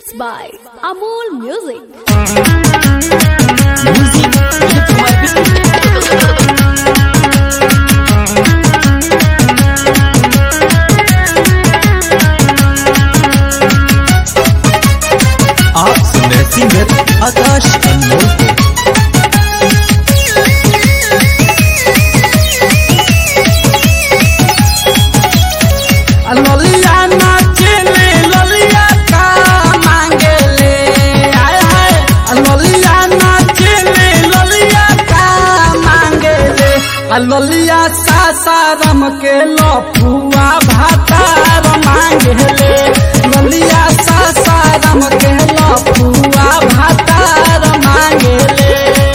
Presents by Amol Music. आप सुन रहे सिंगर आकाश अनमोल को ललिया नाचेले ललिया का मांगेले आय हाय ललिया नाचेले ललिया का मांगेले आ ललिया सासारम के लफुआ भातार मांगेले ललिया सासारम के लफुआ भातार मांगेले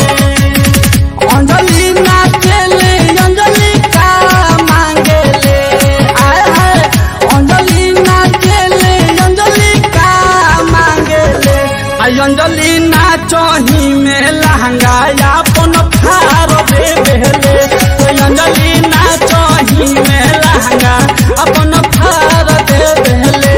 अंजलि नाचेले अंजलि का मांगेले आय हाय अंजलि नाचेले अंजलि का मांगेले आई अंजलि नाचही में लहंगा अपन फार दे बेले अंजलि नाचही में लहंगा अपन फार दे बेले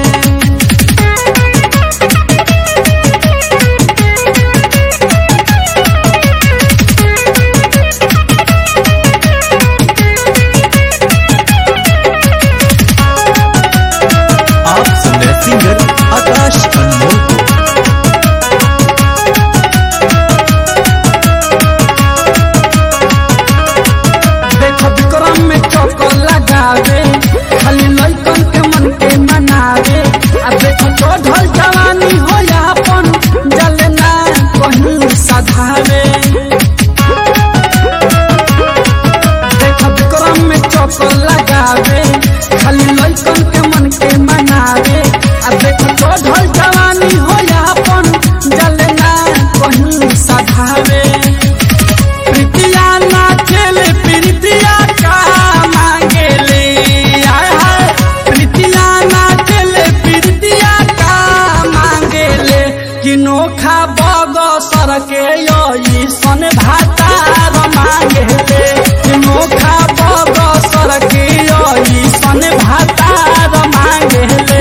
आप सुन रहे सिंगर आकाश अनमोल को देखो विक्रम में चौको लगावे खाली लइकन के मन के मनावे आ देखो चढ़ल जवानी हो अपन जलना कहीं सधावे देखो विक्रम में चौको लगावे खाली लइकन के मन के मनावे आ देखो चढ़ल जवानी हो अपन जलना कहीं सधावे प्रीतिया नाचेले प्रीतिया का मांगेले आय हाय प्रीतिया नाचेले प्रीतिया का मांगेले कि नोखा बग सर के यही सन भातार मांगेले कि नोखा बग सर के यही सन भातार मांगेले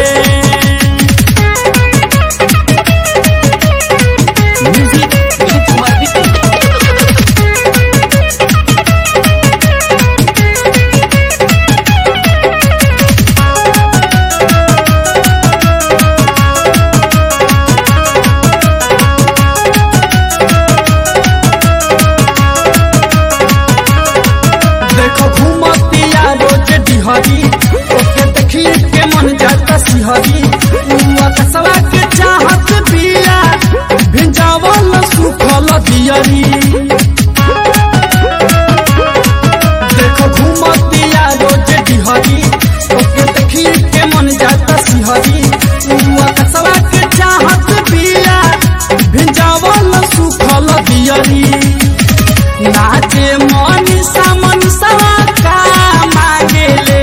देखो घूमतिया रोज डिहरी ओके देखी के मन जाता सिहरी उआ कसवा के चाहत बिया भिंजावल सुखल दियरी देखो घूमतिया रोज डिहरी ओके देखी के मन जाता सिहरी उआ कसवा के चाहत बिया भिंजावल सुखल दियरी नाचे मनीषा मनीषा का मांगेले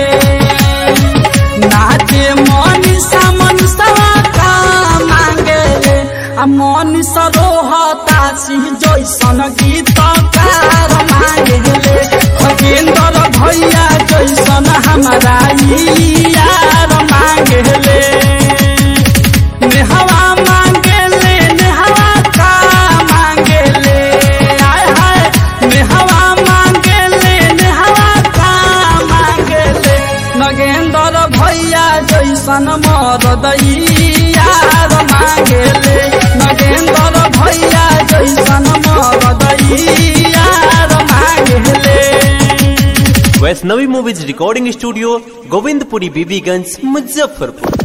नाचे मनीषा मनीषा का मांगेले आ मनीषा रोहता सिंह जैसन गीतकार मांगेले खगेंद्र भैया जैसन हमारा ई यार मांगेले नेहवा मांगेले नेहवा का मांगेले आय हाय नेहवा मांगेले नेहवा का मांगेले नगेंद्र भैया जैसन मरद ई यार मांगेले नगेंद्र भैया जैसन मरद ई यार मांगेले Vaishnavi movies recording studio Govindpuri Bibiganj Muzaffarpur